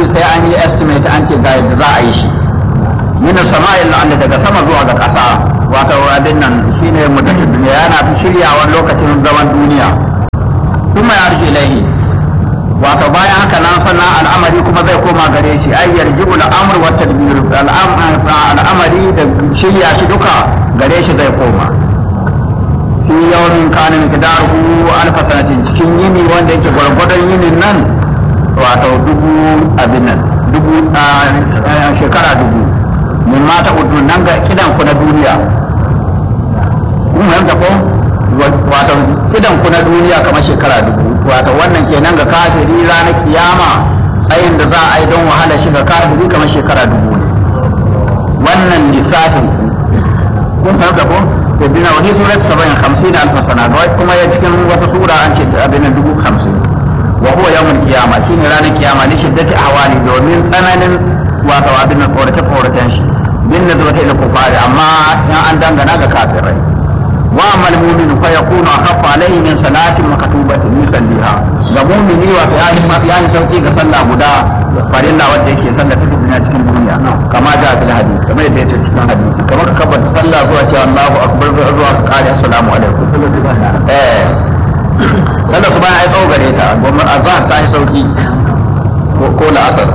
sai an yi estimate an ce ga yadda za a yi shi min sama'il la'alla daga sama zuwa ga ƙasa wato abin nan shine mutum duniya yana fi shiryawan lokacin zaman duniya kuma ya rike ilaihi wato bayan haka nan sannan al'amari kuma zai koma gare shi ai yarjibu al'amr wa tadbir al'amari da shirya shi duka gare shi zai koma fi yawmin kana miqdaruhu alf sanatin cikin yini wanda yake gwargwadon yinin nan wato dubu abin nan dubu shekara dubu min mata udu nan ga kidan ku na duniya kun fahimta ko wato kidan ku na duniya kamar shekara dubu wato wannan kenan ga kafiri ranar kiyama tsayin da za a yi don wahala shi ga kafiri kamar shekara dubu ne wannan lissafin kun fahimta ko to bina wani surat saba'in hamsin alfa sana ga kuma ya cikin wata sura an ce abin nan dubu hamsin wa huwa yawmul qiyama shine ranar kiyama ne shiddati ahwali domin tsananin wato abin nan tsorace tsoracen shi bin nazarata ila kufari amma in an dangana ga kafirai wa amal mu'min fa yakunu akhaffa alayhi min salatin maktubatin yusalliha ga mu'mini wa ya yi ya yi sauki ga sallah guda farilla wanda yake sallah ta duniya cikin duniya kama da fil hadith kamar yadda yake cikin hadisi kamar ka kabbata sallah zuwa cewa Allahu akbar zuwa ka kare assalamu alaikum eh sallah su bayan ai tsawo gare ta goma azhar ta yi sauki ko la'asar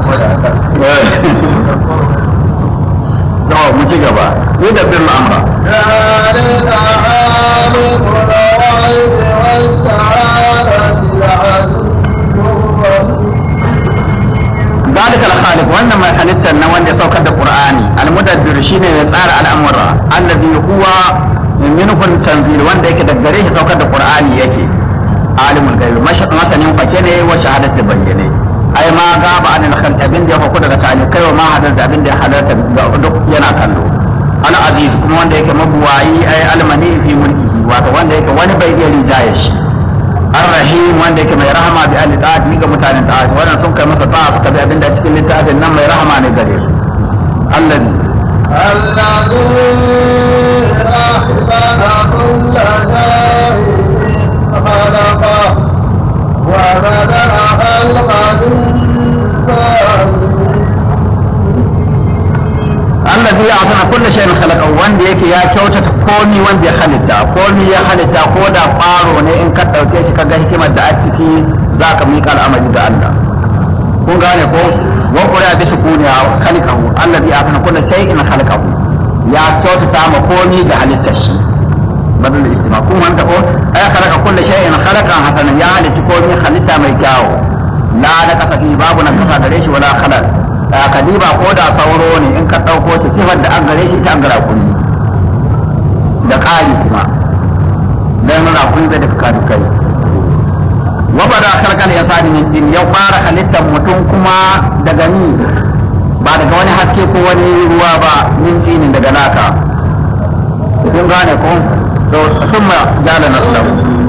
to mu ci gaba yi da bin amra ذلك الخالق وانا ما خلقت ان وان يسوك القرآن المدبر شيء يسار الامر الذي هو منه التنزيل وان يك دغريه سوك القرآن يكي عالم الغيب مثلا فكنه وشهادة بينه ai ma gaba an al abin da ya faku daga tani kai wa ma hadar da abin da ya halarta duk yana kallo al aziz kuma wanda yake mabuwayi ai almani fi mulkihi wato wanda yake wani bai iya rinjaye shi ar-rahim wanda yake mai rahama bi ahli ta'at ga mutanen ta'at wannan sun kai masa ta'a suka bi abin da cikin littafin nan mai rahama ne gare su allazi الذي الذي خلق كل شيء أعطانا كل شيء خلقه wanda yake ya kyautata komi wanda ya halitta komi ya halitta ko da faro ne in ka ɗauke shi ka ga hikimar da a ciki za ka miƙa al'amari ga Allah kun gane ko wa qura bi sukuni khalqahu alladhi atana kullu shay'in khalaqahu ya kyautata ma komi ga halittar shi badal istima kun wanda ko ay khalaqa kullu shay'in khalaqan hasanan ya halitta komi halitta mai kyawu la da kasafi babu na kasa gare shi wala khalaq kadiba ko da sauro ne in ka ɗauko shi sifar da an gare shi ta an gara kuni da ƙari kuma don rakun da daga kadukai waba da karkar ya sani min din ya fara halittar mutum kuma daga ni ba daga wani haske ko wani ruwa ba min dinin daga naka kun gane ko to summa jala naslahu